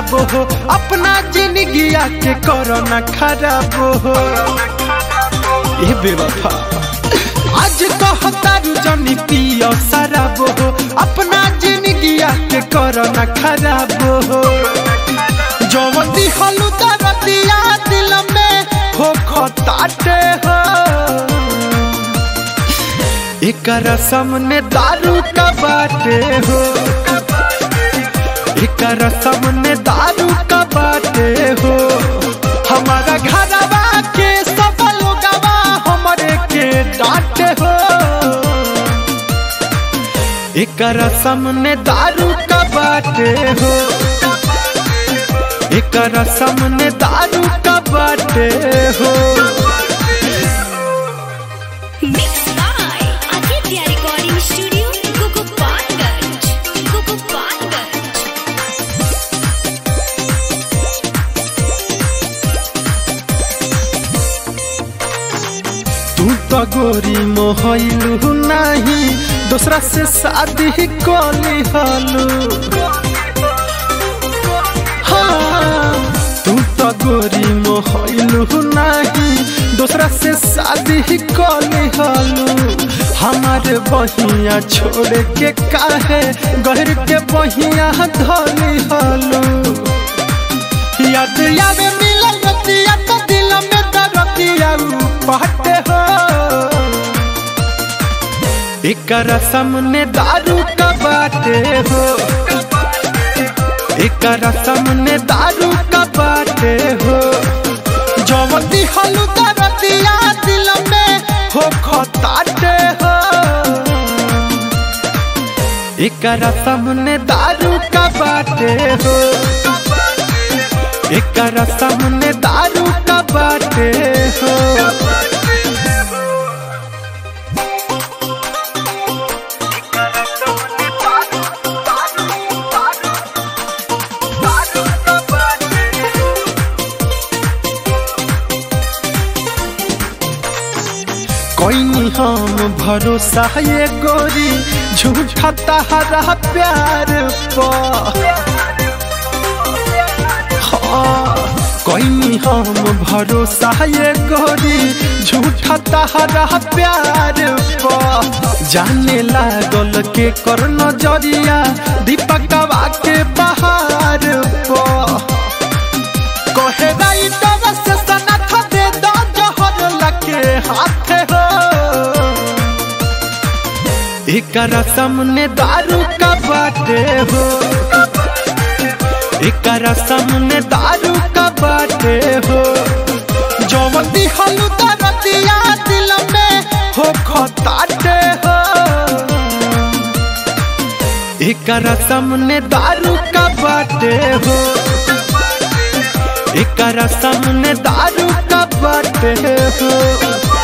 शराब हो अपना जिंदगिया के करो न खराब हो ये बेवफा आज कहतारू जनी पियो शराब हो अपना जिंदगिया के करो न खराब हो जवन दिहलू दरदिया दिल में हो खताटे हो एकर सामने दारू का बाटे हो एकर सामने दारू का बाटे हो हमारा घरवा के सब लोगवा हमरे के डांटे हो एकर सामने दारू का बाटे हो एकर सामने दारू का बाटे हो Mixed by Aditya Recording Studio, Gugupatganj. Gugupatganj. तू तो गोरी मोहलू नहीं दूसरा से शादी कली हलू हाँ, तू तो गोरी मोहलू नहीं दूसरा से शादी कली हलू हमारे बहिया छोड़ के काहे गहर के बहिया धली हलू याद याद मिलल रतिया तो दिल में दरदिया पहटे हो एकर सामने दारू का बाटे हो एकर सामने दारू का बाटे हो जवती हलू दरदिया दिल में हो खताटे हो एकर सामने दारू का बाटे हो एकर सामने दारू का बाटे हो कोई हम भरोसा ये गोरी झूठा तहरा प्यार पर कोई हम भरोसा ये गोरी झूठा तहरा प्यार प जाने लागल के कर नजरिया दीपकवा के बहार प कहे राई डर से सनथ दे दो जहर लके हाथ हो एकर सामने दारू का बाटे हो एकर सामने दारू का बाटे हो जवती हलू दरदिया दिल में हो खताटे हो एकर सामने दारू का बाटे हो एकर सामने दारू का बाटे हो